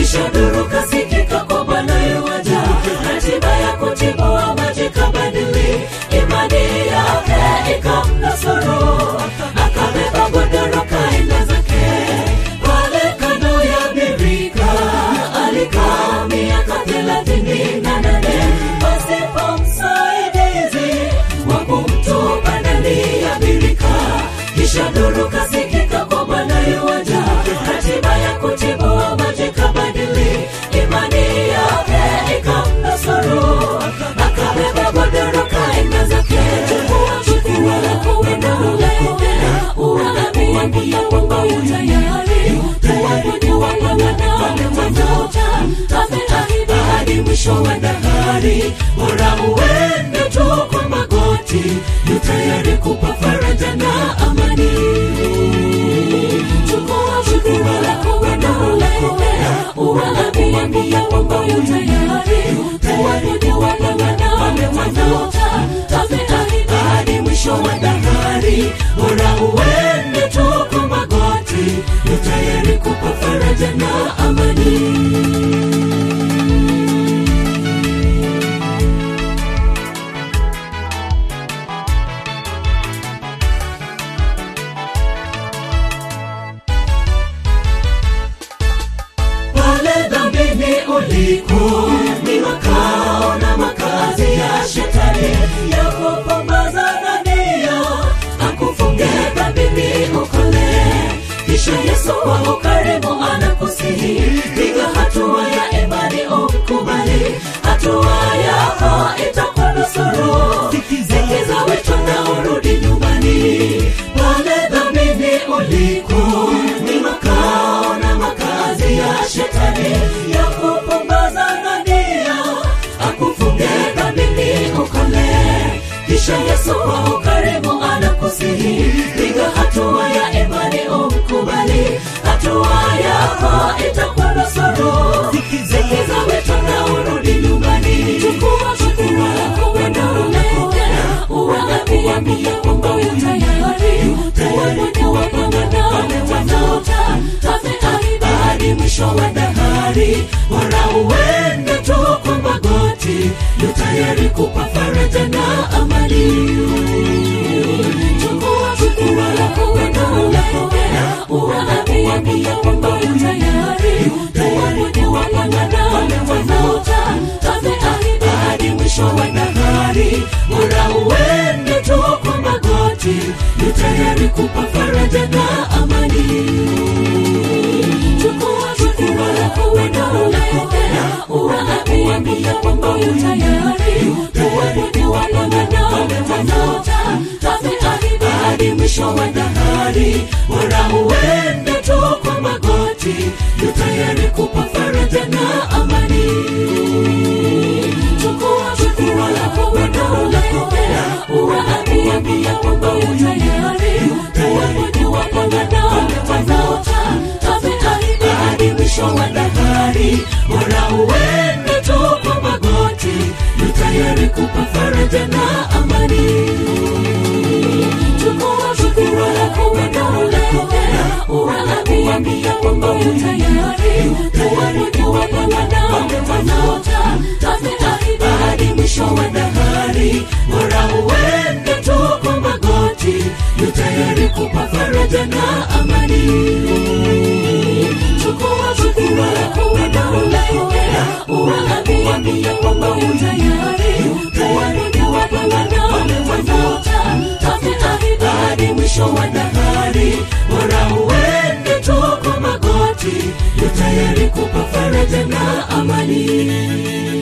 kisha duru kasikika kwa bwana yuwaja ratiba ya kutibua maji kabadili imani yake ikamnusuru akabeba godoro kaenda zake pale kando ya birika alikaa miaka thelathini na nane pasipo msaidizi wa kumtupa ndani ya birika kisha duru kasikika kwa bwana yuwaja ratiba ya kutibua maji kabadili imani yake ikamnusuru akabeba godoro kaenda zake chukua chukua lako wenda ulekea uwaambia kwamba utayari tuwaponya wapangana wametafuta ameahidi hadi mwisho wa dahari bora uende tu kwa magoti yu tayari kupa faraja na amani chukua chukua lako wenda ulekea uwaambia kwamba utayari tuwaponya wapangana wametafuta ameahidi hadi mwisho wa dahari bora uende tu kwa magoti yu tayari kupa faraja na amani pale dhambini uliko ni makao na makazi ya shetani ya kupambaza na nia akufunge dhambini ukole kisha yesu kwa ukarimu anakusihi piga hatua ya imani umkubali hatua yako itakunusuru sikiza wito na urudi nyumbani pale dhambini uliko ni makao na makazi ya shetani ya kupumbaza na nia akufunge dhambini ukole kisha yesu kwa ukarimu anakusihi piga hatua ya imani umkubali hatua yako itakunusuru sikiza wito na urudi nyumbani chukua chukua lako wenda ulekea uwaambia kwamba utayari tuwaponya wapangana wametafuta ameahidi hadi mwisho wa dahari bora uende tu kwa magoti yu tayari kupa faraja na amani chukua chukua lako wenda ulekea uwaambia kwamba utayari tuwaponya wapangana wametafuta ameahidi hadi mwisho wa dahari bora uende tu kwa magoti yu tayari kupa faraja na amani chukua chukua lako wenda ulekea uwaambia kwamba utayari tuwaponya wapangana wametafuta ameahidi hadi mwisho wa dahari bora uende tu kwa magoti yu tayari kupa faraja na amani chukua chukua lako wenda ulekea uwaambia kwamba utayari tuwaponya wapangana wametafuta ameahidi hadi mwisho wa dahari bora uende tu kwa magoti yu tayari kupa faraja na amani chukua chukua lako wenda ulekea uwaambia kwamba utayari tuwaponya wapangana wametafuta ameahidi hadi mwisho wa dahari bora uende tu kwa magoti yu tayari kupa faraja na amani chukua chukua lako wenda ulekea uwaambia kwamba utayari tuwaponya wapangana wametafuta ameahidi hadi mwisho wa dahari bora uende tu kwa magoti yu tayari kupa faraja na amani